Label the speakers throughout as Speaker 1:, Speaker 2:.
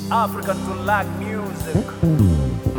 Speaker 1: African to like music.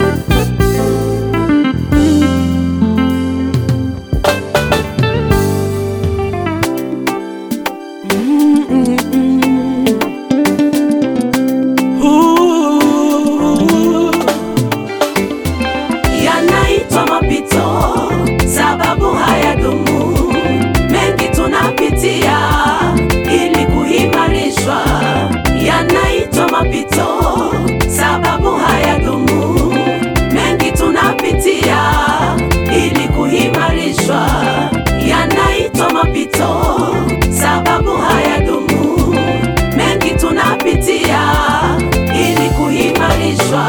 Speaker 2: yanaitwa mapito, sababu hayadumu. Mengi tunapitia ili kuimarishwa, yanaitwa mapito, sababu hayadumu. Mengi tunapitia ili kuimarishwa, yanaitwa mapito, sababu hayadumu. Mengi tunapitia ili kuimarishwa.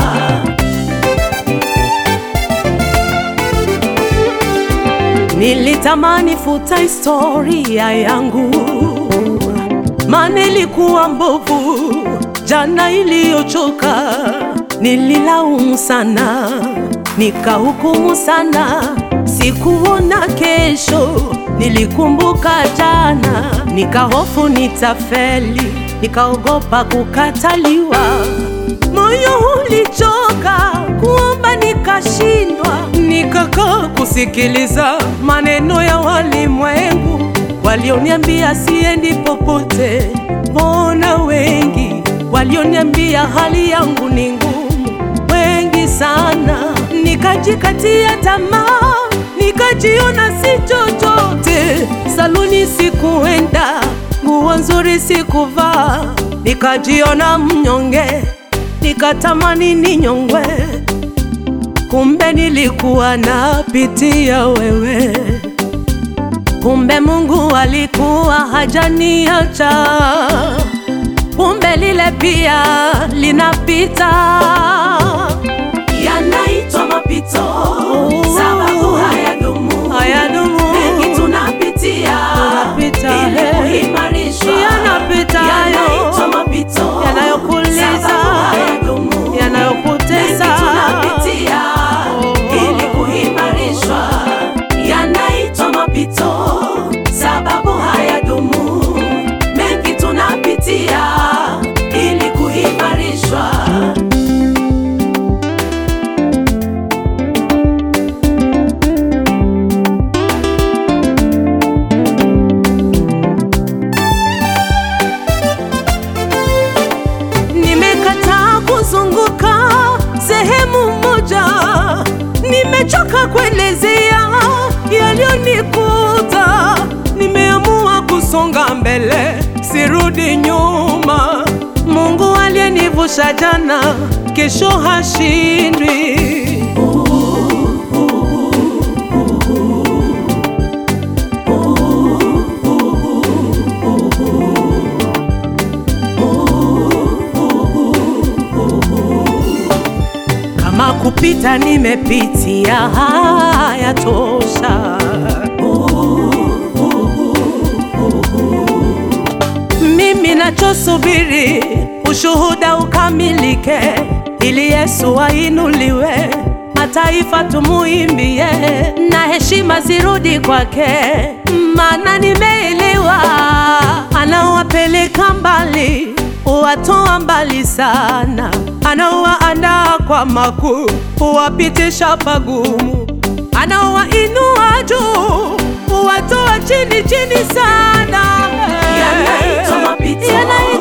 Speaker 2: Nilitamani futa historia yangu, maana ilikuwa mbovu jana iliyochoka. Nililaumu sana, nikahukumu sana, sikuona kesho. Nilikumbuka jana, nikahofu nitafeli, nikaogopa kukataliwa. Moyo ulichoka kuomba, nikashindwa, nikakaa kusikiliza maneno ya walimwengu walioniambia siendi popote. Mbona wengi walioniambia hali yangu ni ngumu, wengi sana. Nikajikatia tamaa, nikajiona si chochote. Saluni sikuenda, nguo nzuri sikuvaa, nikajiona mnyonge, nikatamani ninyongwe. Kumbe nilikuwa napitia wewe, kumbe Mungu alikuwa hajaniacha, kumbe lile pia linapita. Yanaitwa mapito, sababu hayadumu,
Speaker 3: Hayadumu.
Speaker 2: mengi tunapitia,
Speaker 3: Tunapita,
Speaker 2: ili
Speaker 3: eh.
Speaker 2: kuimarishwa.
Speaker 3: Yanapita hayo.
Speaker 2: Yanaitwa mapito,
Speaker 3: Yanayokuuliza,
Speaker 2: sababu hayadumu,
Speaker 3: yanayokutesa.
Speaker 2: mengi tunapitia, ili kuimarishwa. Yanaitwa mapito, sababu hayadumu, mengi tunapitia, ili kuimarishwa.
Speaker 3: Nimekataa kuzunguka sehemu moja, nimechoka kuelezea yaliyonikuta. Nimeamua kusonga mbele, sirudi nyuma. Mungu aliyenivusha jana, kesho hashindwi. Kama kupita nimepitia, haya tosha. Mimi nachosubiri ushuhuda ukamilike, ili Yesu ainuliwe, mataifa tumuimbie, na heshima zirudi kwake, maana nimeelewa anawapeleka mbali, huwatoa mbali sana, anawaandaa kwa makuu, huwapitisha pagumu, anawainua juu, huwatoa chini chini sana.
Speaker 2: Yanaitwa mapito,
Speaker 3: Yanaitwa